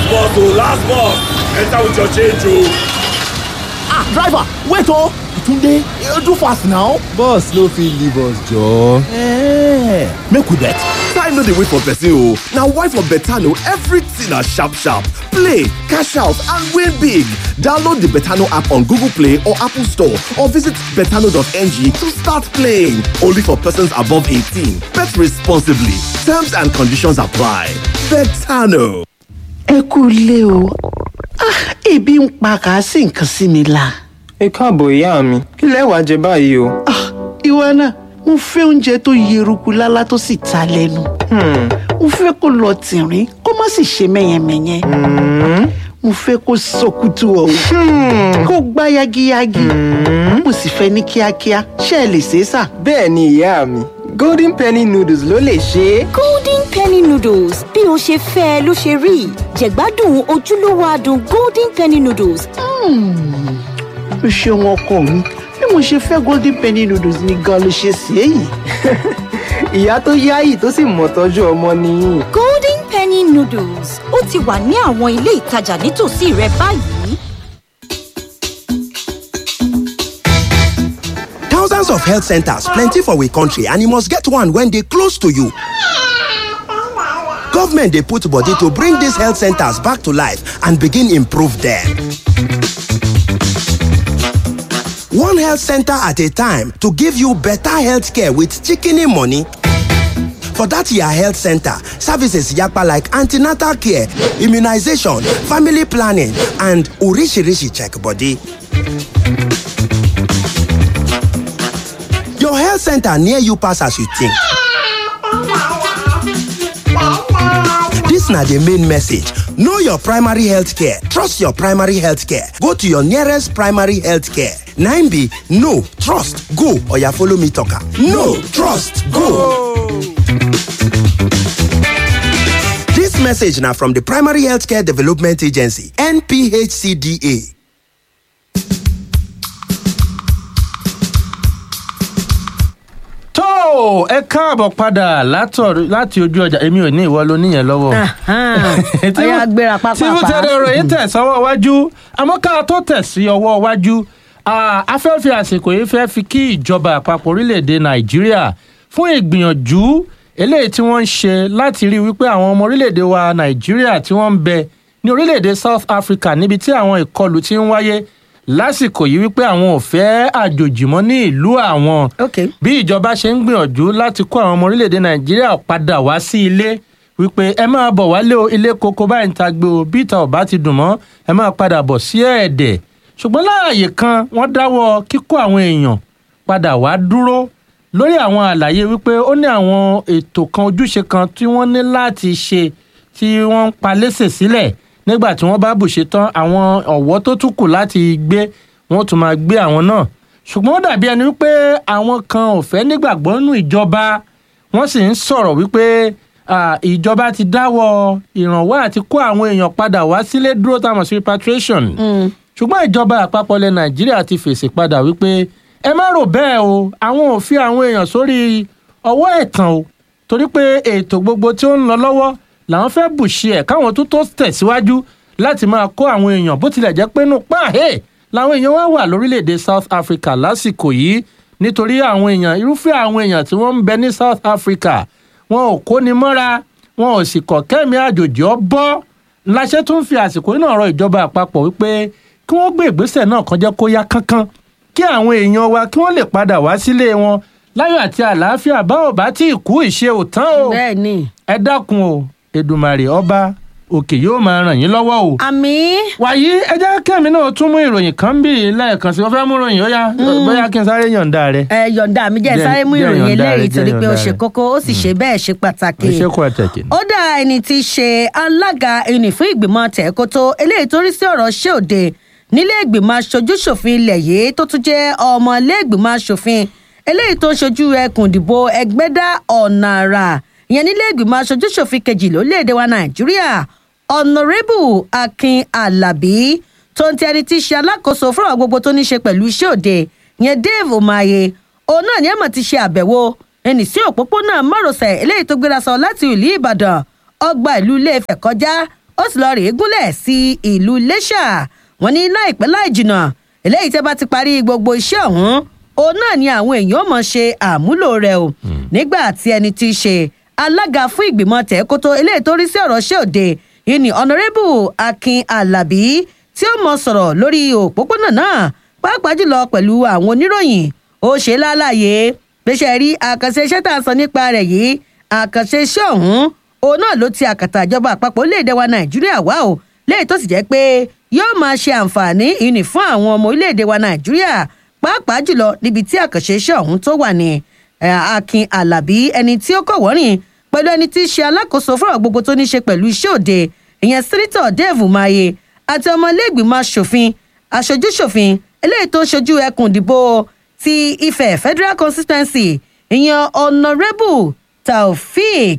bus o last bus enter with your change o. ah driver wait o tunde you do fast now. bus no fit leave us joor. Eh, make we bet. time no dey wait for person o na why for betano everything na sharp sharp play cash out and win big download the betano app on google play or apple store or visit betano.ng to start playing only for persons above 18 bet responsibly terms and conditions apply betano. ẹ kú ilé o Ah, ebi ń pa kà á sí nǹkan sí mi la. ẹ káàbọ̀ ìyá mi kí lẹ wàá jẹ báyìí o. Ah, ìwọ náà mo fẹ́ oúnjẹ tó yeruku lálá tó sì ta lẹ́nu. mo fẹ́ kó lọ tìrín kó má sì ṣe mẹ́yẹmẹ́yẹ. mo fẹ́ kó sọkútù ọ̀hún kó gbá yagiyagi. mo sì fẹ́ ní kíákíá ṣé ẹ lè ṣe é sà. bẹ́ẹ̀ ni ìyá mi golden penny noodles ló lè ṣe é. golden penny noodles bí o ṣe fẹ́ ẹ ló ṣe rí jẹ̀gbádùn ojúlówó adùn golden penny noodles o ṣeun ọkọ mi bí mo ṣe fẹ́ golden penny noodles ni gan ló ṣe ṣe é yìí. ìyá tó yáyì tó sì mọ̀ tọ́jú ọmọ nìyí. golden penny noodles ó ti wà ní àwọn ilé ìtajà nítòsí rẹ báyìí. Thousands of health centers plenty for we country and you must get one when they close to you. Government dey put body to bring these health centers back to life and begin improve them. One health center at a time to give you better health care with shikini money. For that your health center, services yapa like antenatal care, immunization, family planning, and urishirishi check body. Your health center near you pass as you think. This na the main message. Know your primary health care. Trust your primary health care. Go to your nearest primary health care. 9B, no, trust, go, or ya follow me talker. No, trust, go. This message now from the Primary Healthcare Development Agency, NPHCDA. tó ẹ káàbọ̀ padà látọ̀- láti ojú ọjà èmi ò ní ìwọ ló níyẹn lọ́wọ́. Tí ọyá mo- gbéra pápá tí mo tẹ̀lé ọ̀rọ̀ yìí tẹ̀ sọ́wọ́ wájú àmọ́ ká tó tẹ̀ sí ọwọ́ wájú a fẹ́ fi àsìkò yìí fẹ́ fi kí ìjọba àpapọ̀ orílẹ̀-èdè nàìjíríà fún ìgbìyànjú eléyìí tí wọ́n ń ṣe láti rí wípé àwọn ọmọ orílẹ̀-èdè wa nàìjíríà tí wọ́n ń bẹ ní orílẹ̀-èdè south africa níbi tí àwọn ìkọlù ti ń wáyé lásìkò yìí wípé àwọn ò fẹ́ àjòjì mọ́ ní ìlú àwọn bí ìjọba ṣe ń gbìyànjú láti kó àwọn ọmọ orílẹ̀-èdè nàìjíríà padà wá sí ilé wípé ẹ máa bọ̀ wálé o ilé koko báyìí ń ta gbé o bí ìta ọ̀bá ti dùn mọ́ ẹ máa padà bọ̀ sí ẹ̀ẹ́dẹ̀ ṣùgbọ́n láàyè kan wọ́n dáwọ́ kíkó àwọn èèyàn padà wá dúró lórí àwọn àlàyé wípé ó ní àwọn ètò kan ojúṣe kan tí wọ́n ní láti ṣe tí wọ́n ń pa lẹ́sẹ̀ sílẹ̀ nígbà tí wọ́n bá bùṣe tán àwọn ọ̀wọ́ tó tún kù láti gbé wọ́n tún máa gbé àwọn náà ṣùgbọ́n ó dàbí ẹni wípé àwọn kan ò fẹ́ nígbàgbọ́ nínú ìjọba wọ́n sì ń sọ̀rọ̀ wípé ah, ìjọba ti dáwọ́ ìrànwọ́ àti kó àwọn èèyàn padà wá sílé dúró táwọn sí repatriation ṣùgbọ́n ìjọba àpapọ̀ ilẹ̀ nàìjíríà ti fèsì padà wípé ẹ má rò bẹ́ẹ̀ o àwọn ò fi àwọn èèyàn sórí ọwọ́ ẹ̀tàn o torí pé ètò gbogbo tí ó ń lọ lọ́wọ́ làwọn fẹ́ bùṣe ẹ̀ káwọn tó tó tẹ̀síwájú láti máa kó àwọn èèyàn bó tilẹ̀ jẹ́ pé nù páàhé làwọn èèyàn wá wà lórílẹ̀‐èdè south africa lásìkò yìí nítorí àwọn èèyàn irúfẹ́ àwọn èèyàn tí wọ́n ń bẹ ní south africa wọn ò kóni mọ́ra wọn ò sì kọ̀ kẹ́mi àjòjì ọ bọ́ láṣẹ tó ń fi àsìkò yìí náà rọ ìjọba àpapọ̀ wípé kí wọ́n gbé ìgbésẹ̀ náà kan jẹ́ kó yá kánkán kí àwọn èèyàn wa kí wọ́n lè padà wá sílé wọn láyọ̀ àti àlàáfíà báwo bá tí ì kú ìṣe òtán o bẹ́ẹ̀ni ẹ dákun o èdùmàrè ọba òkè yóò máa ràn yín lọ́wọ́ o. àmì. wàyí ẹ jẹ́ kẹ́mi náà tún mú ìròyìn kan bí lẹ́ẹ̀kan sí wọ́n fẹ́ mú ìròyìn ó yá bóyá kí n sáré yọ̀ǹda rẹ. ẹ yọ̀ǹda mi jẹ́ Jẹ́- sáré mú jẹ́ ìròyìn yọ̀ǹda rẹ, eléyìí jẹ́ torí pé ó yọ̀ǹda ṣe rẹ. kókó ó sì ṣe bẹ́ẹ̀ ṣe pàtàkì. ẹ ṣe kó ẹ tẹ̀kì. ó dá ẹni tí í ṣe alága ẹni fún ìgbìmọ̀ tẹ̀kótó eléyìí tó rí sí ọ̀rọ̀ ṣé òde nílé ìgbìmọ̀ aṣojúṣòfin ilẹ̀ yìí tó tún jẹ́ ọmọ ilé ìgbìmọ̀ aṣòfin eléyìí tó ń ṣojú ẹkùn ìdìbò ẹgbẹ́dá ọ̀nà àrà ìyẹn nílé ìgbìmọ̀ aṣojúṣòfin kejì lórílẹ̀‐èdè wa nàìjíríà ọ̀nàrẹ́bù akin alábí tó ń ti ẹni tí í ṣe alákòóso fún àwọn gbogbo tó ní ṣe pẹ̀lú iṣẹ́ òde ìyẹn dave omaye òun náà ni ẹ̀mọ̀ ti ṣe àbẹ̀wò ẹnì sí òpópónà márosẹ̀ eléyìí tó gbéra sọ láti ìlú ìbàdàn ọgbà ìlú iléefẹ̀ kọjá ó sì lọ rèé gúnlẹ̀ sí ìlú iléṣà wọn ní láìpẹ́ láì jìnnà eléyìí tẹ́ bá ti parí gbogbo iṣẹ́ ọ̀hún òun náà ni àwọn èèyàn mọ̀ ṣe àmúlò rẹ̀ o nígbà tí ẹni tí í ṣe alága fún ìgbìmọ̀ tẹ̀kótó eléyìí tó rí sí ọ̀rọ̀ ṣé òde yìí ni honourable akin alabi tí ó mọ sọ̀rọ̀ lórí òpópónà náà pàápàá jùlọ pẹ̀lú àwọn oníròyìn ó ṣe lálàyé gbéṣẹ́ rí àkànṣe iṣẹ́ tá à ń sọ nípa rẹ̀ yìí àkànṣe iṣẹ́ ọ̀hún òun náà ló ti àkàtà ìjọba àpapọ̀ orílẹ̀-èdè wa nàìjíríà wá o léyìí tó sì jẹ́ pé yóò máa ṣe àǹfààní ìní fún àwọn ọmọ orílẹ̀-èdè wa nàìjíríà pàápàá jùlọ níbi tí àkànṣe iṣẹ́ ọ̀hún tó wà ní akin alabi ẹni tí ó kọ̀ wọ́rìn pẹ̀lú ẹni tí í ṣe alákòóso fúnra gbogbo tó ní ṣe pẹ̀lú iṣẹ́ òde ìyẹn sírítọ̀ dave umaye àti ọmọlẹ́gbìmọ̀ asòfin aṣojúṣòfin eléyìí tó ń ṣojú ẹkùn ìdìbò ti ifẹ̀ federal constituency ìyẹn honourable taofeek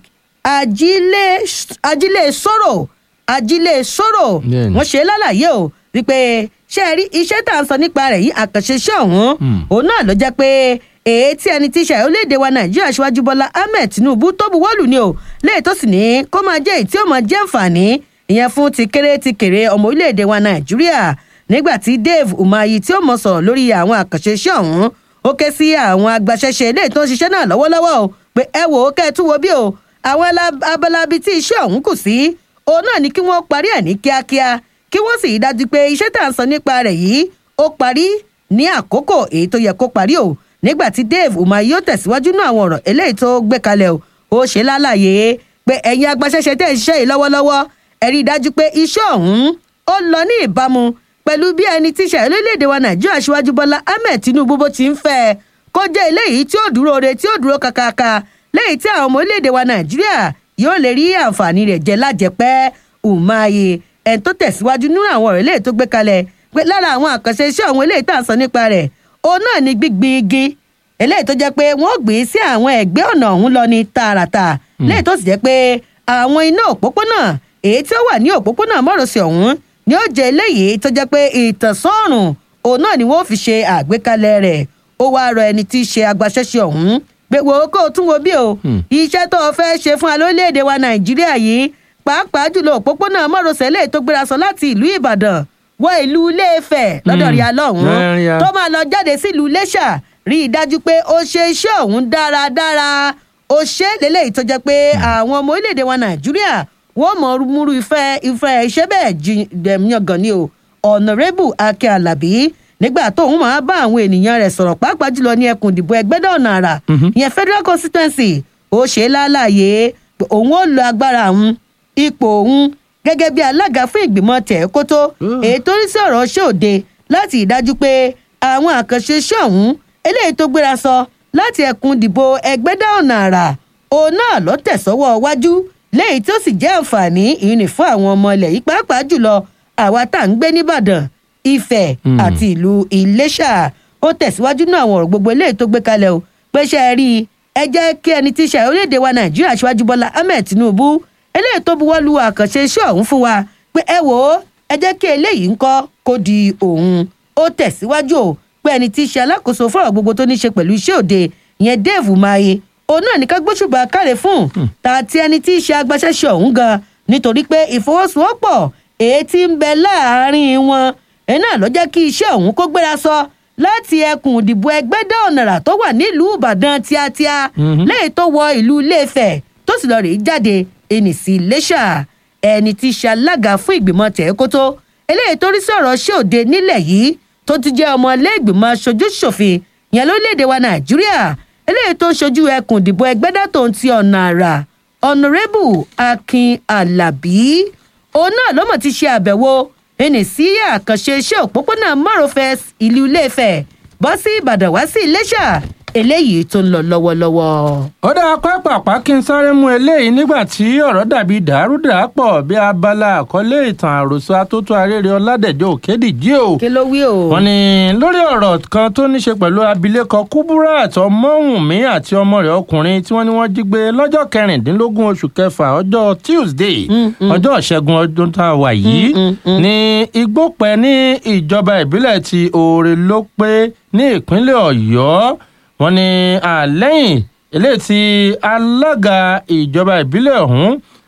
ajílẹ̀ sọ̀rọ̀ ajílẹ̀ sọ̀rọ̀ wọ́n ṣe lálàyé o wípé ṣe rí iṣẹ́ tá à ń sọ nípa rẹ̀ yìí àkànṣe iṣẹ́ ọ̀hún òun náà ló jẹ́ pé èyí tí ẹni tí í ṣe orílẹ̀-èdè wa nàìjíríà ṣíwájú bọ́lá ahmed tinubu tó buwọ́lù ni o léyìí tó sì ní kó máa jẹ́ èyí tí ó máa jẹ́ àǹfààní ìyẹn fún ti kéré ti kéré ọmọ orílẹ̀-èdè wa nàìjíríà nígbà tí dave umahi tí ó mọ̀ sọ̀rọ̀ lórí àwọn àkànṣe iṣẹ́ ọ̀hún ó ké sí àwọn agbaṣẹ́ṣe eléyìí tó ń ṣiṣẹ́ náà lọ́wọ́lọ́wọ́ o pé ẹ wò ó kẹ́ ẹ tún wo bí o àwọn abalabi tí iṣẹ́ ọ̀hún kù sí òun náà ni kí wọ́n parí ẹ̀ ní kíákíá kí wọ́n sì dájú pé iṣẹ́ tá à ń sọ nípa rẹ̀ yìí ó parí ní àkókò èyí tó yẹ kó parí o nígbà tí dave umahi yóò tẹ̀síwájú náà àwọn ọ̀rọ̀ eléyìí tó gbé kalẹ̀ o ó ṣe lálàyé pé ẹ̀yin agbaṣẹ́ṣe tẹ̀ ń ṣiṣẹ́ yìí lọ́wọ́lọ́wọ́ ẹ rí i dájú pé iṣẹ́ ọ̀hún ó lọ ní ìbámu pẹ̀lú bí ẹni tí ṣe orílẹ̀-èdè wa nàìjíríà ṣíwájú bọ́lá ahmed tinubu bó ti ń fẹ́ kó jẹ́ eléyìí tí ó dúró re tí ó dúró kàkàkà léyìí tí àwọn ọmọ orílẹ̀-èdè wa nàìjíríà yóò lè rí àǹfààní rẹ̀ jẹ lájẹpẹ́ umahi ẹni tó tẹ̀síwájú nínú àwọn ọ̀rọ̀ eléyìí tó gbé kalẹ̀ pé lára àwọn àkànṣe iṣẹ́ àwọn eléyìí tá à ń sọ nípa rẹ̀ òun náà ni gbígbin igi eléyìí tó jẹ́ pé wọ́n gbìn sí àwọn ẹ̀gbẹ́ ọ̀nà ọ̀hún lọ ní tààràtà léyìí tó sì jẹ́ pé àwọn iná òpópónà èyí tí ó wà ní òpópónà mọ́rọ̀sẹ̀ ọ̀hún ni ó jẹ́ eléyìí tó jẹ́ pé ìtànsọ́ọ̀rùn òun náà ni wọ́n fi ṣe àgbékalẹ̀ rẹ̀ ó wáá rọ ẹni tí í ṣe agbaṣẹ́ṣe ọ̀hún pé wò ó kó o tún wo bí o iṣẹ́ tó o fẹ́ ṣe fún alórílẹ̀‐èdè wa nàìjíríà yìí pàápàá jùlọ òpópónà mọ́rọ̀sẹ̀ lè tó gbéra sọ láti ìlú ìbàdàn wọ ìlú iléèfẹ̀ lọ́dọ̀ rí alọ́hún tó máa lọ jáde sí ìlú iléṣà rí i dájú pé ó ṣe iṣẹ́ ọ̀hún dáradára ó ṣe lélẹ́yìí tó jẹ́ pé àwọn ọmọ orílẹ̀‐èdè wa nàìjíríà wọ́n mọ̀ múrú ìfẹ́ ìfẹ́ iṣẹ́ bẹ́ẹ̀ yangàn ni o honourable akin alabi nígbà tóun máa bá àwọn ènìyàn rẹ̀ sọ̀rọ̀ pàápàá jùlọ ní ẹkùn ìdìbò ẹgbẹ́dọ̀ ọ̀nà àrà ìyẹn federal constituency ó ṣe é lálàyé pé òun ó lo agbára òun ipò òun gẹ́gẹ́ bí alága fún ìgbìmọ̀ tẹ̀ẹ́kótó èyí tó rí sí ọ̀rọ̀ ṣé òde láti ìdájú pé àwọn àkànṣe iṣẹ́ ọ̀hún eléyìí tó gbéra sọ láti ẹkùn ìdìbò ẹgbẹ́dọ̀ ọ̀nà àrà òun náà ló tẹ̀sọ́wọ́ wájú léyìí tó sì jẹ́ àǹfààní ìrìn fún àwọn ọmọ ilẹ̀ yìí pàápàá jùlọ àwa tá à ń gbé nìbàdàn ifẹ̀ àti ìlú iléṣà ó tẹ̀síwájú náà àwọn ọ̀rọ̀ gbogbo eléyìí tó gbé kalẹ̀ o pé ṣe é rí i ẹ jẹ́ kí ẹni tí í ṣe orílẹ̀-èdè wa nàìjíríà ṣíwájú bọ́lá ahmed tinubu eléyìí tó buwọ́ lu àkànṣe iṣẹ́ ọ̀hún fún wa pé ẹ wò ó ẹ jẹ́ kí eléyìí ń kọ́ kó di òun ó tẹ̀síwájú o pé ẹni tí í ṣe alákòóso fọ́rọ̀ gbogbo tó ní ṣe pẹ̀lú iṣẹ́ òde ìyẹn dave umahi òun náà ní ká gbóṣùbà káre fún tààtì ẹni tí í ṣe agbaṣẹ́ṣe ọ̀hún gan nítorí pé ìfọwọ́sowọ́pọ̀ èyí tí ń bẹ láàárín wọn ẹ̀ náà ló jẹ́ kí iṣẹ́ ọ̀hún kó gbéra sọ láti ẹkùn ìdìbò ẹgbẹ́dẹ́ ọ̀nàrà tó wà nílùú ìbàdàn tíátíá lẹ́yìn tó wọ ìlú iléefẹ̀ tó sì lọ rèé jáde ẹnì sí iléṣà ẹni tí í ṣe alága fún ìgbìmọ̀ tẹ̀ẹ́kótó eléyìí tó rí sí ọ̀rọ̀ ṣé òde nílẹ̀ yìí tó ti jẹ́ ọmọ ilé ìgbìmọ̀ aṣojú ṣòfin yẹn lórílẹ̀‐èdè wa nàìjíríà eléyìí tó ń ṣojú ẹkùn ìdìbò ẹgbẹ́dẹ́ tó ń ti ọ̀nà àrà ọ̀nàrẹ́bù akin alábí òun náà ló mọ̀ ti ṣe àbẹ̀wò ẹnì sí àkànṣe iṣẹ́ òpópónà márosẹ̀ ìlú iléefẹ̀ bọ́ sí ìbàdàn wá sí iléṣà eléyìí tó ń lọ lọ́wọ́lọ́wọ́. ó dáa pápápá kí n sáré mú eléyìí nígbà tí ọ̀rọ̀ dàbí dàrúdàpọ̀ bí abala àkọlé ìtàn àròsọ atótó arére ọládẹ̀jọ́ òkèdìjí o. kí ló wí o. wọ́n ní lórí ọ̀rọ̀ kan tó ní ṣe pẹ̀lú abilékọ kuburat ọmọwùnmí àti ọmọ rẹ̀ ọkùnrin tí wọ́n ní wọ́n jí gbé lọ́jọ́ kẹrìndínlógún oṣù kẹfà ọjọ́ tuesday ọjọ́ ìṣẹ́gun ọdún tá a wà yìí ní igbópẹ́ ní ìjọba ìbílẹ̀ ti oore ló pé ní ìpínlẹ̀ ọ̀yọ́ wọ́n ní àlẹ́yìn eléyìí tí alága ìjọba ìbílẹ̀ ọ̀hún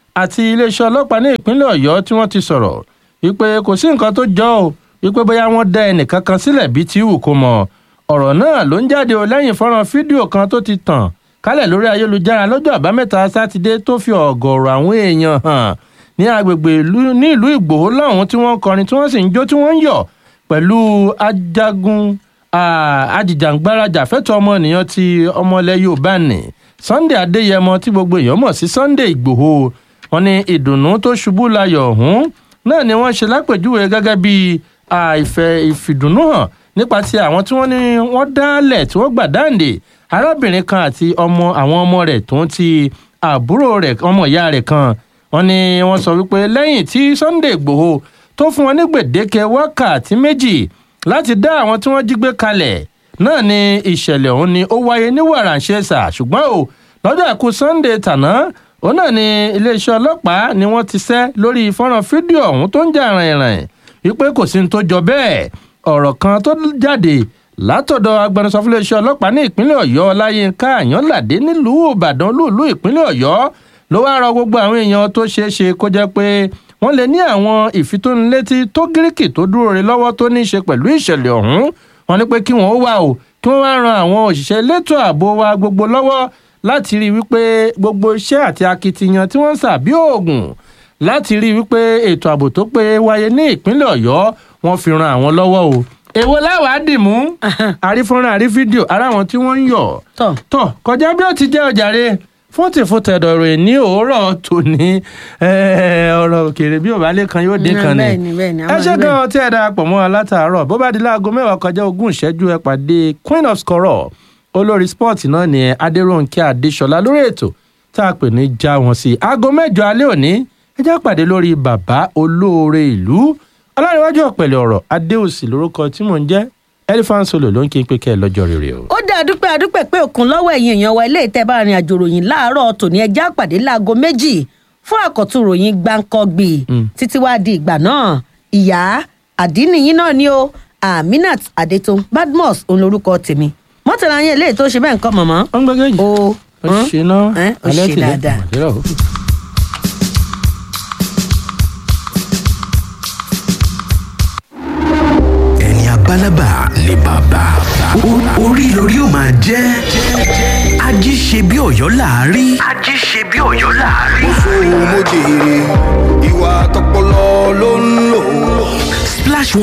àti iléeṣẹ́ ọlọ́pàá ní ìpínlẹ̀ ọ̀yọ́ tí wọ́n ti sọ̀rọ̀ wípé kò sí nǹkan tó jọ ọ́ wípé bóyá wọ́n dá ẹnìkan kan sílẹ̀ bíi tí wù kó mọ̀ ọ̀rọ̀ náà ló ń jáde o lẹ́yìn fọ́nrán fídíò kan tó ti tàn kálẹ̀ lórí ayélujára lọ́jọ́ àbámẹ́ta sátidé tó fi ọ̀gọ̀ọ̀rọ̀ àwọn èèyàn hàn ní agbègbè ní ìlú ìgbòho lọ́hùn tí wọ́n ń kọrin tí wọ́n sì ń jó tí wọ́n ń yọ̀ pẹ̀lú ajagun ajìjàǹgbarajà fẹ́tọ̀ ọmọnìyàn ti ọmọlẹ̀ yorùbá nì sunday adéyẹmọ tí gbogbo èèyàn mọ̀ sí sunday ìgbòho wọn ní ìdùnnú tó ṣubú layọ̀ ọ̀hún náà ni wọ́n ṣe lápèjúwe gẹ́gẹ́ bí ìfẹ́ ìfìdùnnú hàn nípa ti àwọn tí wọ́n ní wọ́n dálẹ̀ tí wọ́n gbà dáǹdè arábìnrin kan àti ọmọ àwọn ọmọ rẹ̀ tó ń ti àbúrò rẹ̀ ọmọ ìyá rẹ̀ kan wọ́n ní wọ́n sọ wípé lẹ́yìn tí sunday ìgbòho tó fún wọn ní gbèdéke wákàtí méjì láti dá àwọn tí wọ́n jí gbé kalẹ̀ náà ni ìṣẹ̀lẹ̀ ọ̀hún ni ó wáyé ní wàràǹṣeṣà ṣùgbọ́n o lọ́jọ́ àìkú sunday tàná òun náà ni iléeṣẹ́ ọlọ́pàá ni wọ́n ti sẹ́ lórí fọ́nrán fídíò ọ̀hún tó ń jà rìnrìn wípé kò sí ní tó jọ bẹ́ẹ̀ ọ̀rọ̀ kan tó jáde látọ̀dọ̀ agbẹnusọ fún iléeṣẹ́ ọlọ́pàá ní ìpínlẹ̀ ọ̀yọ́ ọláyínká àyànládé nílùú ìbàdàn lùlù ìpínlẹ̀ ọ̀yọ́ ló wá rọ gbogbo àwọn èèyàn tó ṣeé ṣe kó jẹ́ pé wọ́n lè ní àwọn ìfitónilétí tó gíríkì tó dúró re lọ́wọ́ tó ní í ṣe pẹ̀lú ìṣẹ̀lẹ̀ ọ̀hún wọ́n ní pé kí wọ́n wà o kí wọ́n wá ran àwọn òṣìṣẹ́ elétò ààbò wa gbogbo lọ́wọ́ láti rí i wípé gbogbo iṣẹ́ àti akitiyan tí wọ́n ń sà bí oògùn láti rí i wípé ètò ààbò tó pé wáyé ní ìpínlẹ̀ ọ̀yọ́ wọ́n fi ran àwọn lọ́wọ́ o èwo láwàá dì mú àrífọ́nrán àrí fídíò ara àwọn tí wọ́n ń yọ̀ tọ̀ kọjá bí ó ti jẹ́ ọ̀jàre fún tìfútẹ̀dọ̀ rẹ̀ ní òórọ̀ tòní ọ̀rọ̀ òkèèrè bí òbálẹ̀ kan yóò dín kan ni ẹ ṣe gan tí ẹ darapọ̀ mọ́ alátàárọ̀ bó bá di láago mẹ́wàá kọjá ogún ìṣẹ́jú ẹ pàdé queen of scorọ̀ olórí sport náà ni adéròǹkè adéṣọlá lórí ètò tá a pè ní já wọn sí aago mẹ́jọ alẹ́ òní ẹ já pàdé lórí bàbá olóore ìlú ọlọ́rinwájú ọ̀pẹ̀lẹ̀ ọ̀rọ̀ adéòsì lórúkọ tí mò ń jẹ́ elephant solo ló ń kí n pé kẹ́ ẹ lọ́jọ́ rere o. ó dé àdúpẹ́ àdúpẹ́ pé òkun lọ́wọ́ ẹ̀yìn èèyàn wa ilé ìtẹ́ bá rin àjò ròyìn láàárọ̀ tòní ẹja pàdé láago méjì fún àkọ́tún ròyìn gbáǹkọ́gbì títí wá di ìgbà náà ìyá àdínníyín náà ni ó aminat adetun badmus òun lorúkọ tèmi mọ́tàlá yẹn eléyìí tó ṣe bẹ́ẹ̀ nǹkan mọ̀mọ́. ó ń gbẹ́gẹ́ yìí ó ó ṣe náà ó ṣe dáadáa. balaba ni bàbá orí lórí ó máa jẹ́ ají ṣe bí ọ̀yọ́ láàárí. ají ṣe bí ọ̀yọ́ láàárí. mo sọ mo jèrè ìwà tọpọlọ ló ń lò. splash